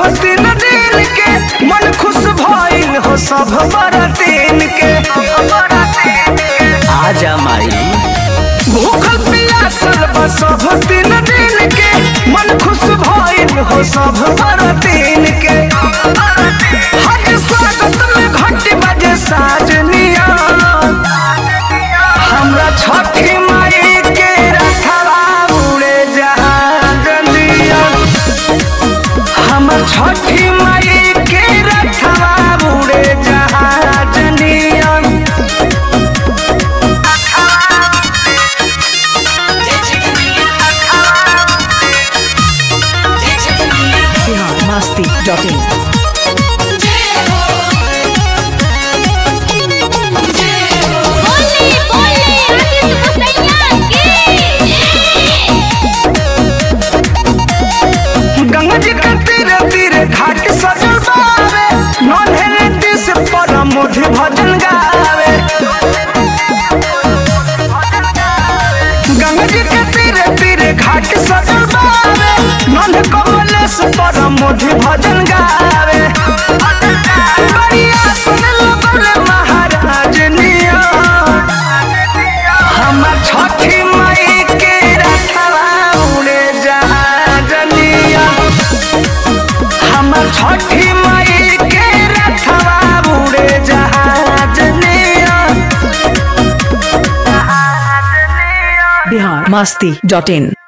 दिन दिन के मन खुश भइल हो सब बरतीन के आजा माई भूखल पियासल बा सब दिन दिन के मन खुश भइल हो सब बरतीन के हज स्वागत में घंटी बजे साजनिया हमरा छठी माई के रखवा उड़े जहाजनिया हमर छठी माई के रखवा उड़े जहाजनिया biharmasti.in बोले बोले आदित्य मसैया की गंगा जी के तीरे तीरे घाट सजल बावे नन्हे दिस पर मोधि भजन गावे गंगा जी के तीरे तीरे घाट सजल बावे नन्हे कमलेश पर मोधि भजन गावे बढ़िया सुन लगल महाराज निया हमर छठी माई के रखवा उड़े जहाजनिया हमर छठी माई के रखवा उड़े जहाजनिया biharmasti.in